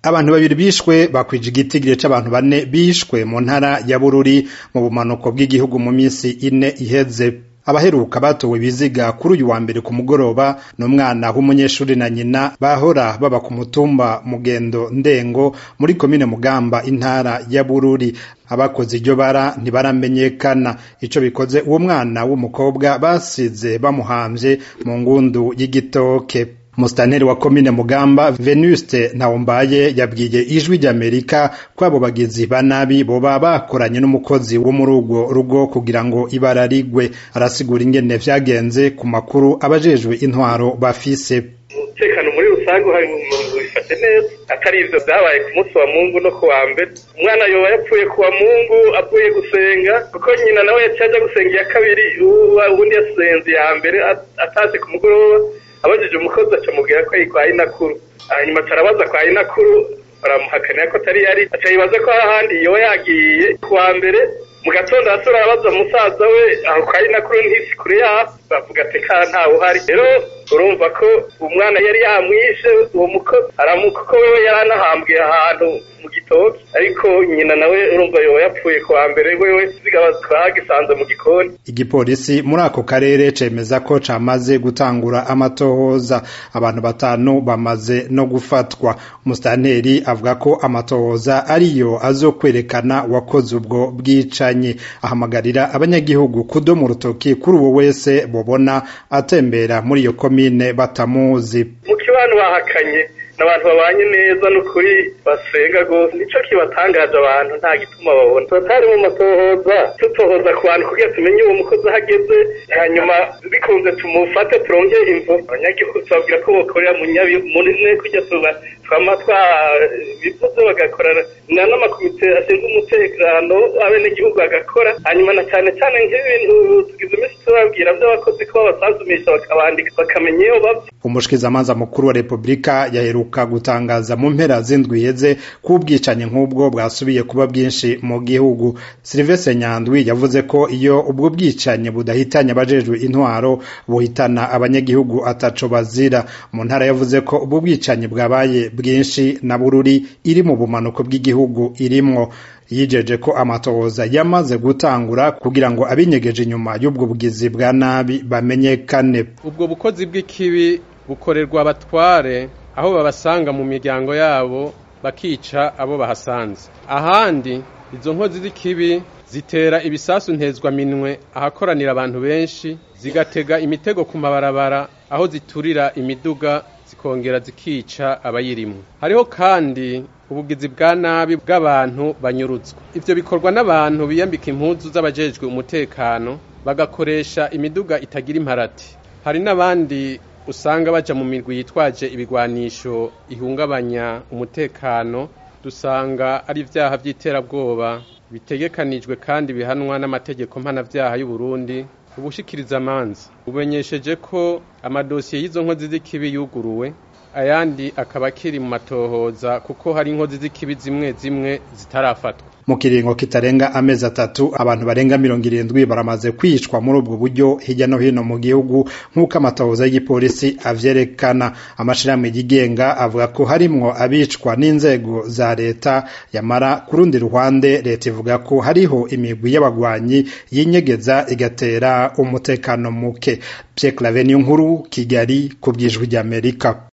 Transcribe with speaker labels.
Speaker 1: abantu babiri bishwe bakwije igitigiri c'abantu bane bishwe mu ntara ya bururi mu bumanuko bw'igihugu mu minsi ine iheze abaheruka batowe ibiziga kuri uyu wa mbere ku mugoroba n'umwana w'umunyeshuri na nyina bahora baba ku mutumba mugendo ndengo muri komine mugamba intara ya bururi abakoze iryo bara ntibaramenyekana ico bikoze uwo mwana w'umukobwa basize bamuhamvye mu ngundu y'igitoke Mustaneri wa komine Mugamba Venuste Ntawombaye yabwiye ijwi ry'Amerika ko abo bagizi ba nabi boba bakoranye n'umukozi wo muri urwo rugo kugira ngo ibara rigwe arasigura ingene vyagenze ku makuru abajejwe intwaro bafise
Speaker 2: umutekano muri rusange uhari mu bifashe neza atari ivyo vyabaye ku munsi wa mungu no ku wa mbere umwana yoba yapfuye ku wa mungu avuye gusenga kuko nyina nawe yaciye aja gusenga iya kabiri uwundi yasenze iya mbere ataje ku mugoroba abajije umukozi acamubwira ko yitwaye inakuru hanyuma tarabaza kwa inakuru baramuhakanira ko atari yari aca yibaza ko ahandi yoba yagiye ku wa mbere mu gatondo asura arabaza musaza we aho kwa inakuru ntisi kure yaho bavuga ati ka ntawe uhari rero urumva ko umwana yari yamwishe uwo mukozi aramuka ko wewe yari anahambwiye ahantu mu gitoki ariko nyina nawe urumva yoba yapfuye ku wa mbere wewe zigaba twagisanze mu gikoni
Speaker 1: igipolisi muri ako karere cemeza ko camaze gutangura amatohoza abantu batanu bamaze no gufatwa musitanteri avuga ko amatohoza ariyo azokwerekana wakoze ubwo bwicanyi ahamagarira abanyagihugu kudoma urutoki kuri uwo wese bobona atembera muri iyo komine batamuzi
Speaker 2: mu kibano bahakanye n'abantu babanye neza n'ukuri basenga rwose nico kibatangaje abantu nta gituma babona turatari mu matohoza tutohoza ku bantu kugira tumenye uwo mukozi ahageze hanyuma bikunze tumufate turonge imvo abanyagihugu tubabwira ko bokorera mu nyabi munine kujya tuba twama twabivuze bagakorana na n'amakomite ashinzwe umutekano abenegihugu bagakora hanyuma na cyane cyane nk'ibintu tugize iminsi tubabwira by'abakozi ko babasanzumisha bakabandika bakamenya iyo bava
Speaker 1: umushikizamanza mukuru wa repubulika yaheruka gutangaza mu mpera z'indwi iheze ko ubwicanyi nk'ubwo bwasubiye kuba bwinshi mu gihugu silivestre nyandwi yavuze ko iyo ubwo bwicanyi budahitanye abajejwe intwaro buhitana abanyagihugu ataco bazira mu ntara yavuze ko ubwo bwicanyi bwabaye bwinshi na bururi iri mu bumanuko bw'igihugu irimwo yijeje ko amatohoza yamaze gutangura kugira ngo abinyegeje inyuma y'ubwo bugizi bwa nabi bamenyekane
Speaker 3: ubwo bukozi bw'ikibi bukorerwa abatware aho babasanga mu miryango yabo bakica abo bahasanze ahandi izo nkozi z'ikibi zitera ibisasu ntezwaminwe ahakoranira abantu benshi zigatega imitego ku mabarabara aho ziturira imiduga zikongera zikica abayirimwo hariho kandi ubugizi bwa nabi bw'abantu banyurutswa ivyo bikorwa n'abantu biyambika impuzu z'abajejwe umutekano bagakoresha imiduga itagira imparati hari n'abandi usanga baja mu mirwi yitwaje ibigwanisho ihungabanya umutekano dusanga ari ivyaha vy'iterabwoba bitegekanijwe kandi bihanwa n'amategeko mpanavyaha y'u Burundi ubushikiriza amanza bumenyesheje ko amadosiye y'izo nkozi z'ikibi yuguruwe ayandi akaba akiri mu matohoza kuko hari inkozi z'ikibi zimwe zimwe zitarafatwa
Speaker 1: mu kiringo kitarenga amezi atatu abantu barenga mirongo irindwi baramaze kwicwa muri ubwo buryo hirya no hino mu gihugu nk'uko amatohoza y'igipolisi avyerekana amashirahamwe yigenga avuga ko harimwo abicwa n'inzego za leta yamara ku rundi ruhande leta ivuga ko hariho imigwi y'abagwanyi yinyegeza igatera umutekano muke Pierre Claver nkuru Kigali ku bwijwi ry'Amerika